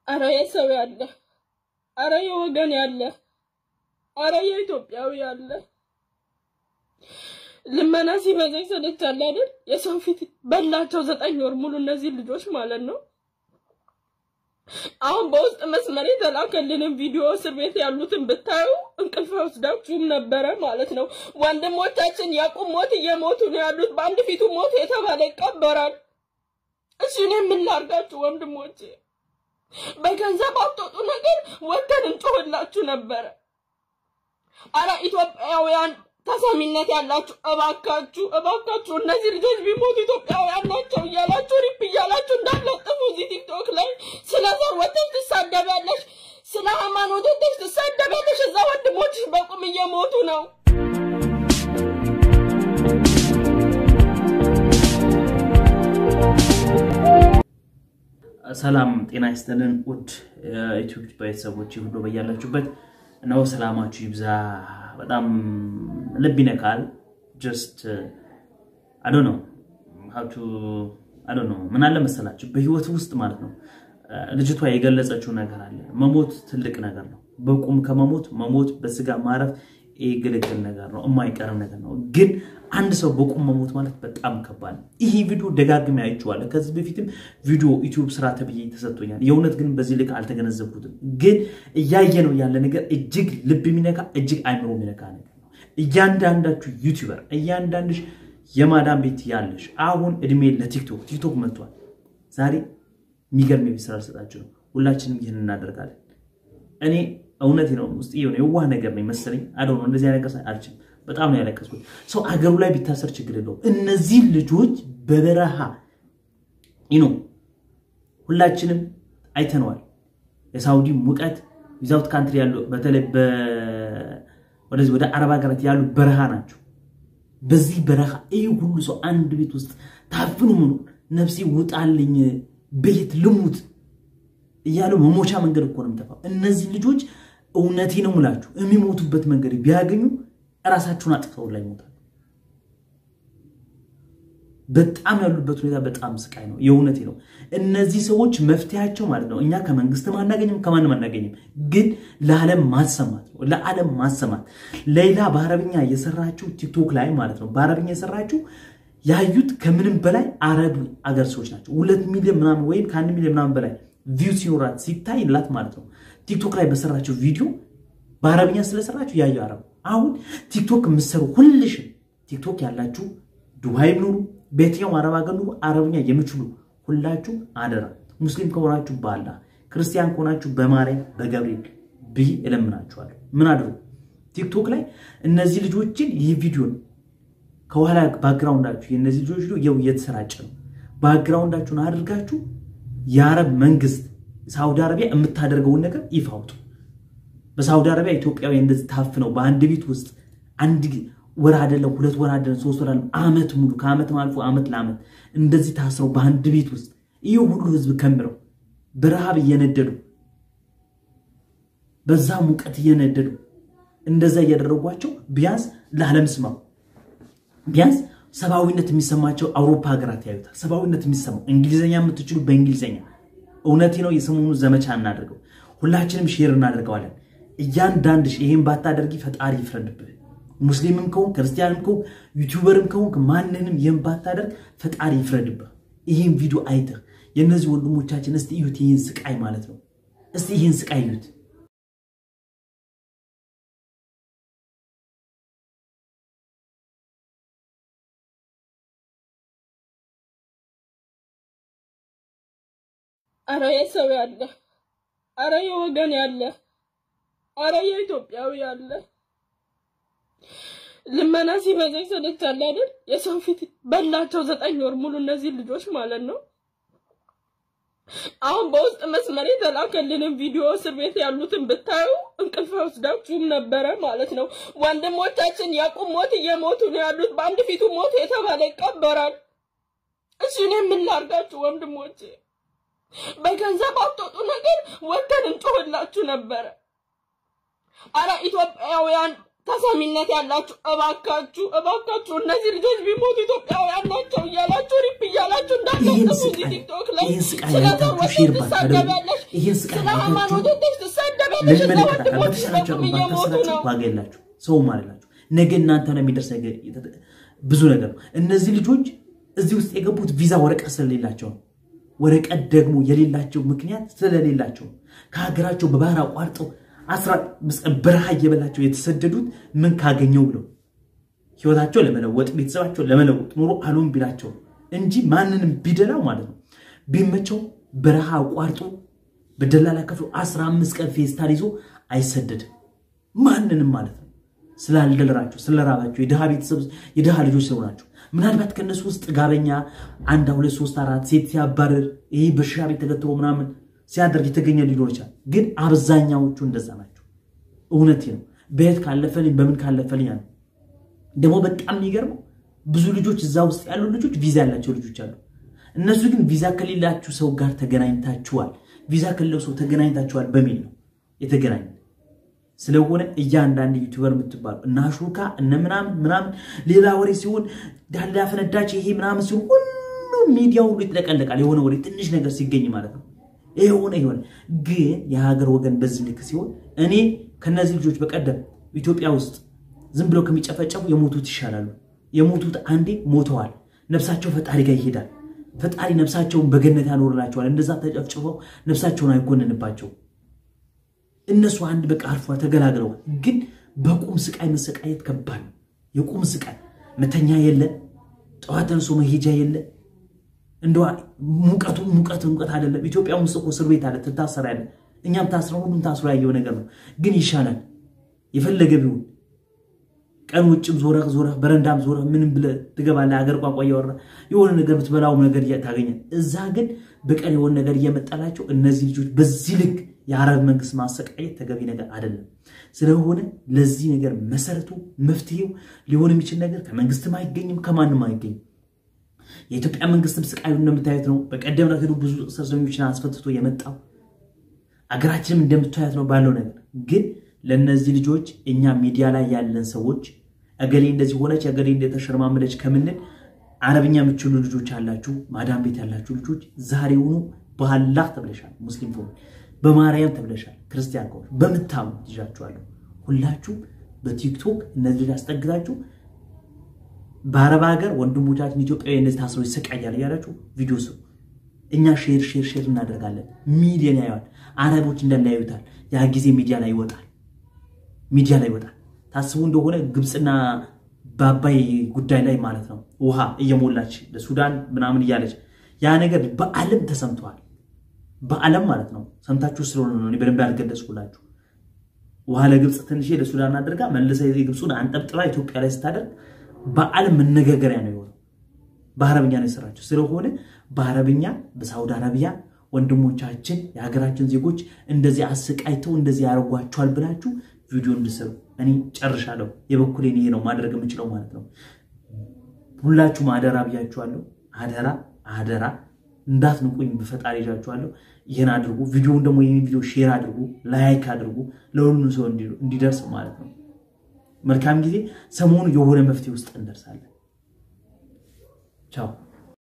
አረ የሰው ያለ፣ አረ የወገን ያለ፣ አረ የኢትዮጵያዊ ያለ። ልመና ሲበዛ ይሰለቻል አይደል? የሰው ፊት በላቸው ዘጠኝ ወር ሙሉ እነዚህ ልጆች ማለት ነው። አሁን በውስጥ መስመር የተላከልንን ቪዲዮ እስር ቤት ያሉትን ብታዩ እንቅልፍ ወስዳችሁም ነበረ ማለት ነው። ወንድሞቻችን የቁም ሞት እየሞቱ ነው ያሉት። በአንድ ፊቱ ሞት የተባለ ይቀበራል። እሺ እኔ ምን ላድርጋችሁ ወንድሞቼ? በገንዘብ አትወጡ ነገር ወተን እንጮህላችሁ ነበረ። አረ ኢትዮጵያውያን ተሰሚነት ያላችሁ እባካችሁ እባካችሁ እነዚህ ልጆች ቢሞቱ ኢትዮጵያውያን ናቸው እያላችሁ ሪፕ እያላችሁ እንዳለጥፉ እዚህ ቲክቶክ ላይ ስለ ዘር ወተሽ ትሳደቢያለሽ፣ ስለ ሃይማኖት ወተሽ ትሳደቢያለሽ። እዛ ወንድሞችሽ በቁም እየሞቱ ነው። ሰላም ጤና ይስጥልን ውድ የዩቲዩብ ቤተሰቦች ሁሉ በያላችሁበት ነው ሰላማችሁ ይብዛ። በጣም ልብ ይነካል። ጀስት አዶ ነው ሀብቱ አዶ ነው ምን አለ መሰላችሁ በህይወት ውስጥ ማለት ነው ልጅቷ የገለጸችው ነገር አለ። መሞት ትልቅ ነገር ነው። በቁም ከመሞት መሞት በስጋ ማረፍ ይህ ግልግል ነገር ነው፣ የማይቀርም ነገር ነው። ግን አንድ ሰው በቁም መሞት ማለት በጣም ከባድ ነው። ይህ ቪዲዮ ደጋግሜ አይቼዋለሁ። ከዚህ በፊትም ቪዲዮ ዩቲዩብ ስራ ተብዬ ተሰጥቶኛል። የእውነት ግን በዚህ ልክ አልተገነዘብኩትም። ግን እያየ ነው ያለ ነገር እጅግ ልብ የሚነካ እጅግ አይምሮ የሚነካ ነገር ነው። እያንዳንዳችሁ ዩቲዩበር፣ እያንዳንድሽ የማዳም ቤት ያለሽ አሁን እድሜ ለቲክቶክ ቲክቶክ መጥቷል። ዛሬ የሚገርም የቤት ስራ ልሰጣችሁ ነው። ሁላችንም ይህን እናደርጋለን። እኔ እውነቴ ነው ውስጥ የሆነ የዋህ ነገር ነው መሰለኝ። አደ ነው እንደዚህ ነገር አልችልም። በጣም ነው ያለቀስኩት። ሰው አገሩ ላይ ቢታሰር ችግር የለውም። እነዚህ ልጆች በበረሃ ይኖ ሁላችንም አይተነዋል። የሳውዲ ሙቀት ዊዛውት ካንትሪ ያሉ በተለይ ወደዚህ ወደ አረብ ሀገራት ያሉ በረሃ ናቸው። በዚህ በረሃ ይህ ሁሉ ሰው አንድ ቤት ውስጥ ታፍኑ ምኑ ነፍሴ ውጣልኝ ቤት ልሙት እያሉ መሞቻ መንገድ እኮ ነው የሚጠፋው። እነዚህ ልጆች እውነቴ ነው የምላችሁ የሚሞቱበት መንገድ ቢያገኙ እራሳቸውን አጥፍተው ላይ ይሞታል። በጣም ያሉበት ሁኔታ በጣም ስቃይ ነው። የእውነቴ ነው። እነዚህ ሰዎች መፍትሄያቸው ማለት ነው እኛ ከመንግስትም አናገኝም ከማንም አናገኝም፣ ግን ለዓለም ማሰማት ነው። ለዓለም ማሰማት ሌላ በአረብኛ የሰራችው ቲክቶክ ላይ ማለት ነው በአረብኛ የሰራችው ያዩት ከምንም በላይ አረብ አገር ሰዎች ናቸው። ሁለት ሚሊዮን ምናምን ወይም ከአንድ ሚሊዮን ምናምን በላይ ቪው ሲኖራት ሲታይላት ማለት ነው ቲክቶክ ላይ በሰራችው ቪዲዮ በአረብኛ ስለሰራችሁ ያዩ አረብ አሁን ቲክቶክ የምትሰሩ ሁልሽም ቲክቶክ ያላችሁ ዱባይም ኑሩ በየትኛውም አረብ ሀገር ኑሩ አረብኛ የምችሉ ሁላችሁ አደራ ሙስሊም ከሆናችሁ በአላ ክርስቲያን ከሆናችሁ በማርያም በገብርኤል ብዬ እለምናችኋለሁ ምን አድርጉ ቲክቶክ ላይ እነዚህ ልጆችን ይህ ቪዲዮን ከኋላ ባክግራውንዳችሁ የእነዚህ ልጆች ቪዲዮ የው እየተሰራጨ ነው ባክግራውንዳችሁን አድርጋችሁ የአረብ መንግስት ሳውዲ አረቢያ የምታደርገውን ነገር ይፋ አውጡ። በሳውዲ አረቢያ ኢትዮጵያዊ እንደዚህ ታፍነው በአንድ ቤት ውስጥ አንድ ወር አይደለም ሁለት ወር አይደለም ሶስት ወር አይደለም ዓመት ሙሉ ከዓመት አልፎ ዓመት ለዓመት እንደዚህ ታስረው በአንድ ቤት ውስጥ ይህ ሁሉ ህዝብ ከምረው በረሃብ እየነደዱ በዛ ሙቀት እየነደዱ እንደዛ እያደረጓቸው ቢያንስ ለዓለም ስማው ቢያንስ ሰብአዊነት የሚሰማቸው አውሮፓ ሀገራት ያዩታል። ሰብአዊነት የሚሰማው እንግሊዝኛ የምትችሉ በእንግሊዝኛ እውነቴ ነው። የሰሞኑ ዘመቻ እናደርገው፣ ሁላችንም ሼር እናደርገዋለን። እያንዳንድሽ ይሄን ባታደርጊ ፈጣሪ ይፍረድብህ። ሙስሊምም ከሆን ክርስቲያንም ከሆን ዩቲዩበርም ከሆን ማንንም ይህን ባታደርግ ፈጣሪ ይፍረድብህ። ይህን ቪዲዮ አይተህ የእነዚህ ወንድሞቻችን እስቲ እዩት፣ ይህን ስቃይ ማለት ነው። እስቲ ይህን ስቃይ እዩት። አረ የሰው ያለ፣ አረ የወገን ያለ፣ አረ የኢትዮጵያዊ ያለ። ልመና ሲበዛ ይሰለቻል አይደል? የሰው ፊት በላቸው ዘጠኝ ወር ሙሉ እነዚህ ልጆች ማለት ነው። አሁን በውስጥ መስመር የተላከልንን ቪዲዮ እስር ቤት ያሉትን ብታዩ እንቅልፍ ወስዳችሁም ነበረ ማለት ነው። ወንድሞቻችን የቁም ሞት እየሞቱ ነው ያሉት። በአንድ ፊቱ ሞት የተባለ ይቀበራል። እሺ እኔ ምን ላድርጋችሁ ወንድሞቼ? በገንዘብ አትወጡ ነገር ወተን እንጮህላችሁ ነበረ። አረ ኢትዮጵያውያን ተሰሚነት ያላችሁ እባካችሁ እባካችሁ እነዚህ ልጆች ቢሞቱ ኢትዮጵያውያን ናቸው እያላችሁ ሪፕ እያላችሁ እንዳታጠፉ እዚህ ቲክቶክ ላይ ስለ ዘሮች ትሳደቢያለሽ፣ ስለ ሃይማኖቶች ትሳደቢያለሽ። እዛ ወንድሞች በቁም እየሞቱ ነው። ዋጋ የላችሁ ሰውም አላችሁ። ነገ እናንተ ነው የሚደርስ ነገር ብዙ ነገር ነው። እነዚህ ልጆች እዚህ ውስጥ የገቡት ቪዛ ወረቀት ስለሌላቸው ነው። ወረቀት ደግሞ የሌላቸው ምክንያት ስለሌላቸው ነው። ከሀገራቸው በባህር አቋርጠው አስራ መስቀል በረሃ እየበላቸው የተሰደዱት ምን ካገኘው ብለው ህይወታቸው ለመለወጥ ቤተሰባቸው ለመለወጥ ኑሮ አልሆን ቢላቸው እንጂ ማንንም ቢደላው ማለት ነው ቢመቸው በረሃ አቋርጦ በደላላ ከፍሎ 15 ቀን ፌስታል ይዞ አይሰደድም። ማንንም ማለት ነው ስላልደለራቸው ስለራባቸው የድሃ ቤተሰብ የድሃ ልጆች ስለሆናቸው ምናልባት ከእነሱ ውስጥ ጋበኛ አንድ ሁለት ሶስት አራት ሴት ሲያባርር ይህ በሽሻ ቤት ተገትሮ ምናምን ሲያደርግ የተገኘ ሊኖር ይችላል። ግን አብዛኛዎቹ እንደዛ ናቸው። እውነቴ ነው። በየት ካለፈልኝ በምን ካለፈልኝ ነው። ደግሞ በጣም የሚገርመው ብዙ ልጆች እዛ ውስጥ ያሉ ልጆች ቪዛ ያላቸው ልጆች አሉ። እነሱ ግን ቪዛ ከሌላችሁ ሰው ጋር ተገናኝታችኋል፣ ቪዛ ከሌለው ሰው ተገናኝታችኋል በሚል ነው የተገናኘ ስለሆነ እያንዳንድ ዩቲዩበር የምትባሉ እነ አሹካ እነ ምናምን ምናምን ሌላ ወሬ ሲሆን ዳላ ፈነዳች ይሄ ምናምን ሲሆን ሁሉም ሚዲያ ሁሉ ይጥለቀለቃል። የሆነ ወሬ ትንሽ ነገር ሲገኝ ማለት ነው የሆነ የሆነ ግን የሀገር ወገን በዚህ ልክ ሲሆን እኔ ከነዚህ ልጆች በቀደም ኢትዮጵያ ውስጥ ዝም ብለው ከሚጨፈጨፉ የሞቱት ይሻላሉ። የሞቱት አንዴ ሞተዋል። ነፍሳቸው ፈጣሪ ጋር ይሄዳል። ፈጣሪ ነፍሳቸውን በገነት ያኖርላቸዋል። እንደዛ ተጨፍጭፈው ነፍሳቸውን አይጎንንባቸው። እነሱ አንድ በቃ አርፏ ተገላግለው፣ ግን በቁም ስቃይ መሰቃየት ከባድ ነው። የቁም ስቃይ መተኛ የለ፣ ጠዋት ተነሶ መሄጃ የለ። እንደ ሙቀቱ ሙቀት ሙቀት አይደለም። ኢትዮጵያ ውስጥ እኮ እስር ቤት አለ፣ ትታሰር ያለ እኛም ታስረ ሁሉም ታስሮ ያየው ነገር ነው። ግን ይሻላል የፈለገ ቢሆን ቀን ውጭም ዞረህ ዞረህ በረንዳም ዞረህ ምንም ብለህ ትገባለህ። ሀገር ቋንቋ እያወራ የሆነ ነገር ብትበላው ነገር ታገኛል። እዛ ግን በቀን የሆነ ነገር እየመጣላቸው እነዚህ ልጆች በዚህ ልክ የአረብ መንግስት ማሰቃየት ተገቢ ነገር አይደለም። ስለሆነ ለዚህ ነገር መሰረቱ መፍትሄው ሊሆን የሚችል ነገር ከመንግስትም አይገኝም ከማንም አይገኝም። የኢትዮጵያ መንግስትም ስቃዩ እንደምታዩት ነው። በቀደም ሄዱ ብዙ እስረኞችን አስፈትቶ የመጣው አገራችንም እንደምታዩት ነው ባለው ነገር ግን ለእነዚህ ልጆች እኛ ሚዲያ ላይ ያለን ሰዎች እገሌ እንደዚህ ሆነች እገሌ እንደተሸርማመለች ከምንል አረብኛ የምችሉ ልጆች አላችሁ፣ ማዳም ቤት ያላችሁ ልጆች ዛሬውኑ በአላህ ተብለሻል። ሙስሊም ከሆኑ በማርያም ተብለሻል። ክርስቲያን ከሆኑ በምታምኑ ይዣችኋለሁ። ሁላችሁም በቲክቶክ እነዚህ አስጠግታችሁ በአረብ ሀገር ወንድሞቻችን ኢትዮጵያዊ እነዚህ ታስረው ይሰቃያል እያላችሁ ቪዲዮ ስሩ። እኛ ሼር ሼር ሼር እናደርጋለን። ሚዲያን ያየዋል። አረቦች እንደሚያዩታል። ያ ጊዜ ሚዲያ ላይ ይወጣል ሚዲያ ላይ ይወጣል። ታስቡ እንደሆነ ግብፅና በአባይ ጉዳይ ላይ ማለት ነው ውሃ እየሞላች ለሱዳን ምናምን እያለች ያ ነገር በዓለም ተሰምተዋል። በዓለም ማለት ነው ሰምታችሁ ስለሆነ ነው በደንብ ያልገለጽኩላችሁ። ውሃ ለግብፅ ትንሽ ለሱዳን አድርጋ መልሰ የግብፁን አንጠብጥባ ኢትዮጵያ ላይ ስታደርግ በዓለም መነጋገሪያ ነው የሆነው። በአረብኛ ነው የሰራቸው። ስለሆነ በአረብኛ በሳውዲ አረቢያ ወንድሞቻችን የሀገራችን ዜጎች እንደዚህ አሰቃይተው እንደዚህ ያደርጓቸዋል ብላችሁ ቪዲዮ እንድሰሩ እኔ ጨርሻለሁ። የበኩሌን ይሄ ነው ማድረግ የምችለው ማለት ነው። ሁላችሁም አደራ ብያችኋለሁ። አደራ አደራ እንዳትንቁኝ በፈጣሪ ይዣችኋለሁ። ይህን አድርጉ። ቪዲዮውን ደግሞ ይህን ቪዲዮ ሼር አድርጉ፣ ላይክ አድርጉ፣ ለሁሉም ሰው እንዲደርስ ማለት ነው። መልካም ጊዜ። ሰሞኑ የሆነ መፍትሄ ውስጥ እንደርሳለን። ቻው